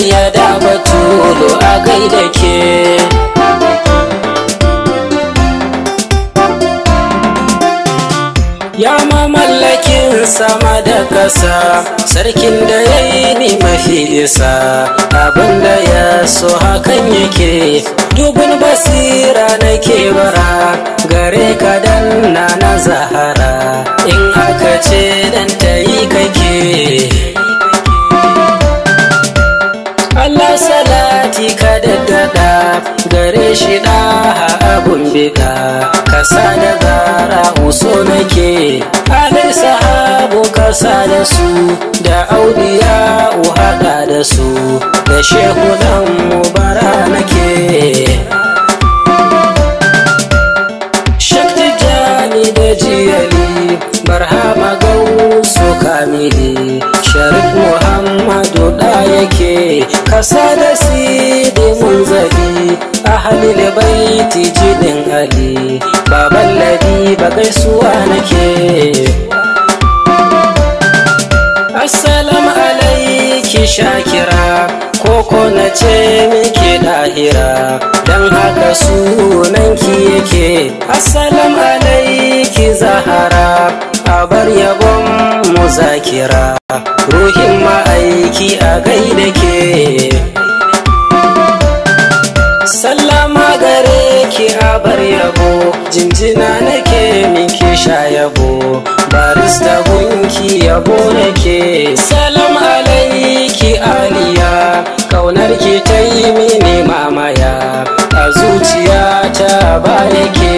sayyada batulu a gaida ke Ya mamallakin sama da ƙasa sarkin da ya yi ni mafi isa abinda ya so hakan yake dubin basira nake bara gare ka dan na na zahara in aka ce dan ta yi kake Allah salati ka daddada gare shi da abun bida kasa da gara uso nake alai sahabu kasa da su da auliya haɗa da su da shehu dan mubara nake Shakti jani da jiyali barhama gausu kamili sharif muhammadu da yake kasa da sidi munzali ahalil baiti jidin ali baban ladi ba gaisuwa nake assalamu alaiki shakira koko na ce miki dahira don haka sunanki yake assalamu alaiki zahara a bar yabon mu zakira ruhin ma'aiki a gaida ke sallama gare ki a bar yabo jinjina nake miki sha yabo barista gunki yabo nake salam alaiki aliya kaunar ki ta yi mini mamaya a zuciya ta ba yake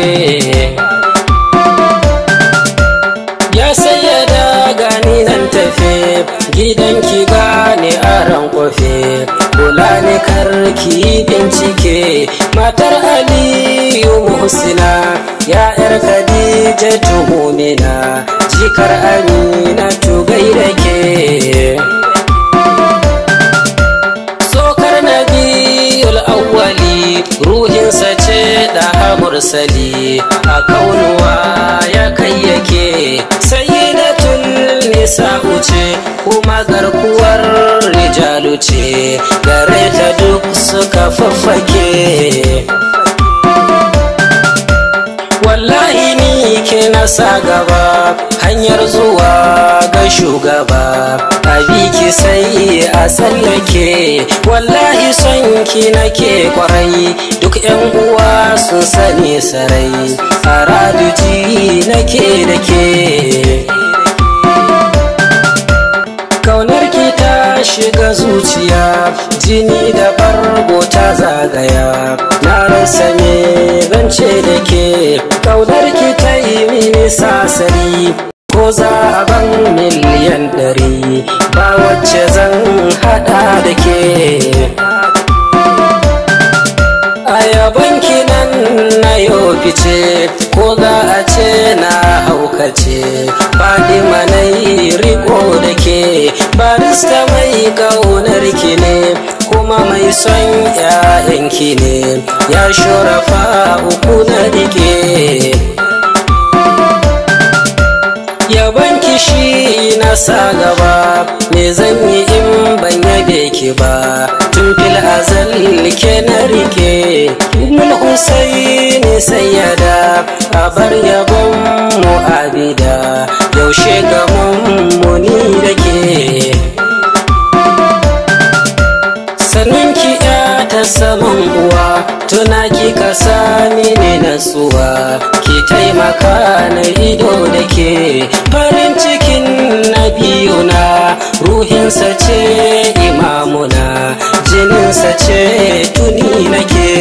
ya sayyada gani nan tafe gidanki gane a ran kofe kula ni karki bincike matar aliyu muhsina ya yar khadija tuhumina jikar amina tugai da ke sokar nabiyul awwali ruhinsa ce da mursali a kaunuwa ya kai yake sayyidatul nisa'u ce kuma garkuwar rijalu ce gare ta duk suka faffake wallahi ni ke nasa gaba hanyar zuwa ga shugaba a biki sai a tsallake wallahi son ki nake kwarai duk yan uwa sun sani sarai a raduji nake da ke kaunar ki ta shiga zuciya jini da bargo ta zagaya na rasa me zance da ke kaunar ki ta yi mini sasari ko za a ban miliyan ɗari ba wacce zan hada da ke a yaban nan na yau fice ko za a ce na haukace fadima na yi riko da ke barista mai kaunar ki ne kuma mai son ‘ya'yanki ne ya shorafa uku na rike yaban kishi na sa gaba me zan yi in ban yabe ki ba tun fil azal ke na rike mul husaini sayyada a bar yabon mu abida yaushe ga mummuni da ke sannan ki ta saman uwa tuna ki ka sami ne natsuwa ki taimaka na ido da ke farin cikin na biyu na ruhinsa ce imamuna jininsa ce tuni nake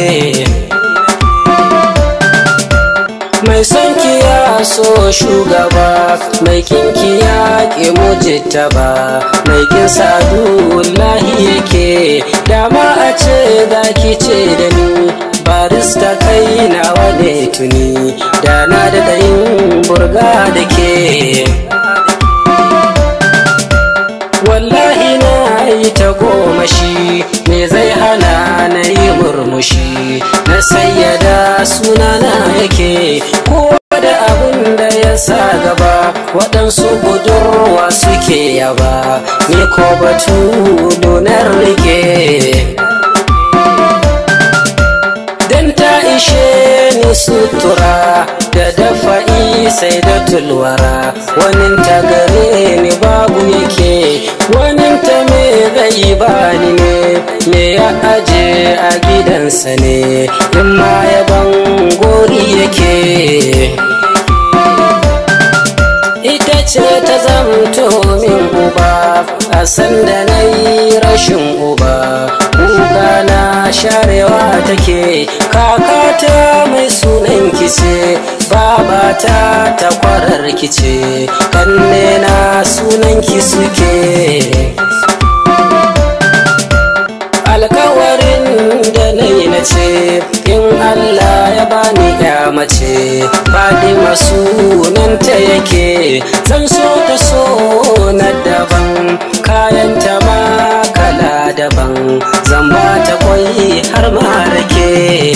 mai son ki ya so shugaba mai kinki ya ki mujita ba mai kin sadullahi yake dama a ce za ki ce da ni barista kai nawa ne tuni da na da yin burga da ke wallahi na yi ta goma shi me zai hana na yi murmushi na sayyada sunana yake ko da abin da ya sa gaba waɗansu budurwa suke suke yaba ni ko batu donar rike dan ta ishe ni sutura da dafa'i sai da tulwara wanin ta gare ni babu yake wanin ta me zai bani ne me ya aje a gidansa ne in ma yaban gori yake ita ce ta zamto min uba a sanda na yi rashin uba kuka na sharewa take kakata mai sunan kice babata ta kwarar kice kanne na sunan ki suke alkawarin da na yi na ce in Allah ya bani ya mace Fadima sunanta yake zan so ta so na daban kayan ta ma kala daban zan ba ta kwai har ma rake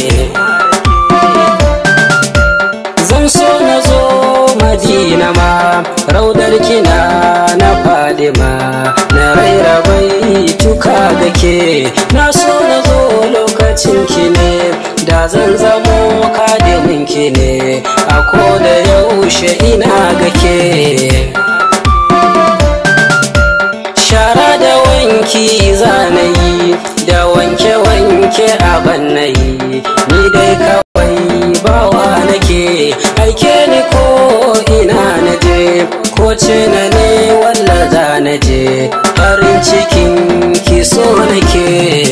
zan so na zo madina ma raudar kina na fadima na raira bai tuka gake na so na zo lokacin ki ne da zan zamo kadimin ki ne a ko da yaushe ina gake shara da wanki zanayi da wanke-wanke a bannayi ni dai kawai bawa nake aike ni ko ina na je ko ce na ne walla za na je farin cikin ki so nake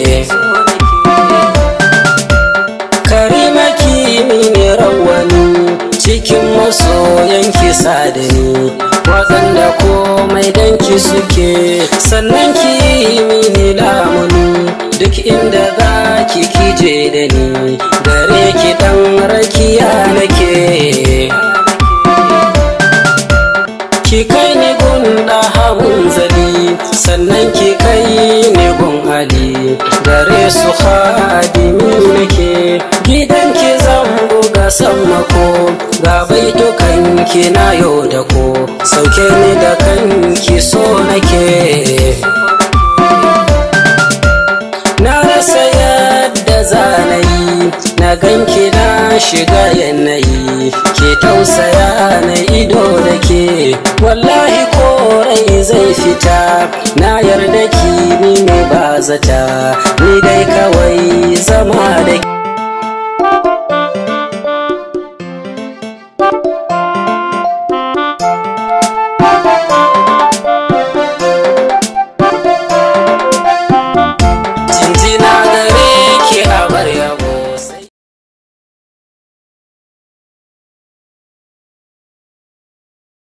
karima ki mini rawani cikin masoyan ki sadani waɗanda komai danki suke sannan ki mini lamuni duk inda za ki kije da ni gare ki ɗan rakiya nake ki kai ni gun hamun zali sannan ki kai ni gun ali gare su hadimi nake gidan ki zan buga sammako ga baitukan ki na yau da ko sauke ni da kanki so nake na rasa yadda zanayi na ganki na shiga yanayi ke tausaya na ido da ke wallahi korai zai fita na yarda ki ni ne ba zata ni dai kawai zama da